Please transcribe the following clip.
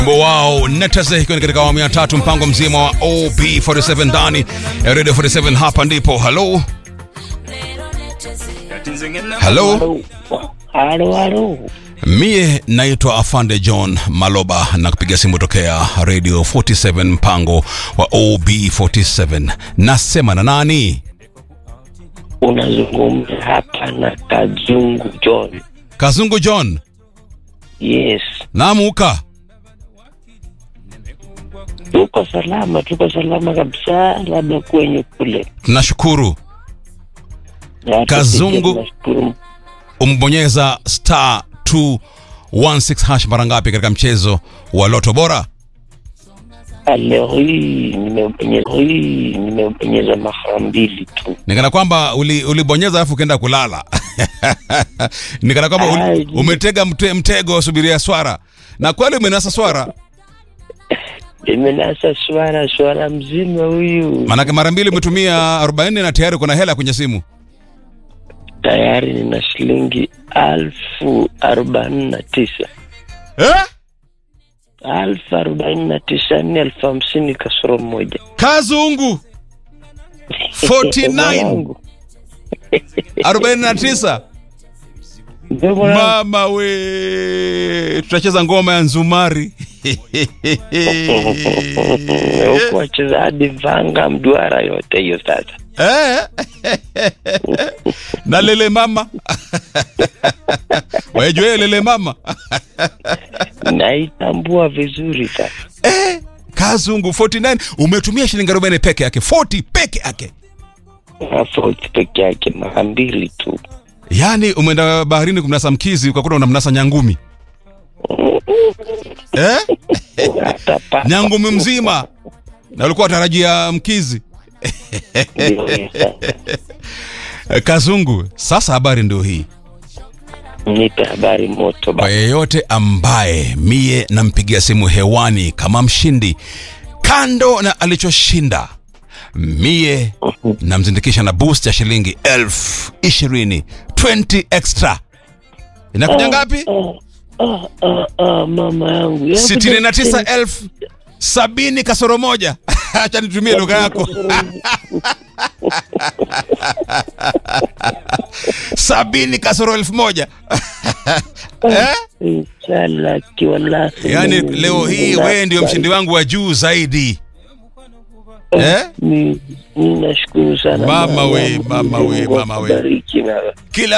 wimbo wao Netase ikiwa ni katika awamu ya tatu mpango mzima wa OB47 ndani ya Radio 47 hapa ndipo halo halo Halo, halo. mie naitwa afande john maloba na kupiga simu tokea radio 47 mpango wa ob47 nasema na nani Unazungumza hapa na Kazungu John. kazungu john Yes, namuka tuko salama, tuko salama kabisa, labda kwenye kule nashukuru Na hata Kazungu. sisi tunashukuru. umbonyeza star 216 hash mara ngapi katika mchezo wa loto bora Ah, Leo hii nimebonyeza hii nimebonyeza mara mbili tu. nikana kwamba uli- ulibonyeza alafu ukaenda kulala nikana kwamba uli, Ai. umetega mte, mtego subiria swara na kweli umenasa swara Nimenasa swara swara mzima huyu, maanake mara mbili umetumia 40 na tayari kuna hela kwenye simu tayari nina shilingi alfu arobaini na tisa eh? alfu arobaini na tisa ni elfu hamsini kasoro moja. kazungu 49 Mwanangu. 49 Ndio mwanangu. mama we tutacheza ngoma ya nzumari huku wachezaji vanga mduara yote hiyo sasa Eh? na lele mama wajue lele mama naitambua vizuri sasa eh, kazungu 49 umetumia shilingi 40 peke yake 40 peke yake tofauti peke yake mara mbili tu yaani umeenda baharini kumnasa mkizi ukakuta unamnasa nyangumi eh? hata pa nyangumi mzima na ulikuwa tarajia mkizi ndio hiyo sasa. Eh, kazungu sasa habari ndio hii nipe habari moto kwa ba yeyote ambaye mie nampigia simu hewani kama mshindi kando na alichoshinda mie namzindikisha na boost ya shilingi elfu ishirini 20 extra inakuja ngapi ah, ah, ah, mama yangu Hebu sitini na tisa nipe- elfu sabini kasoro moja hacha nitumie lugha yako sabini kasoro elfu moja eh? Inshallah, kiwalasi yaani Mungu leo hii na- wewe ndio mshindi wangu wa juu zaidi eh? Ni- ninashukuru sana Mama we, Mungu mama we, Mungu mama we. akubariki na kila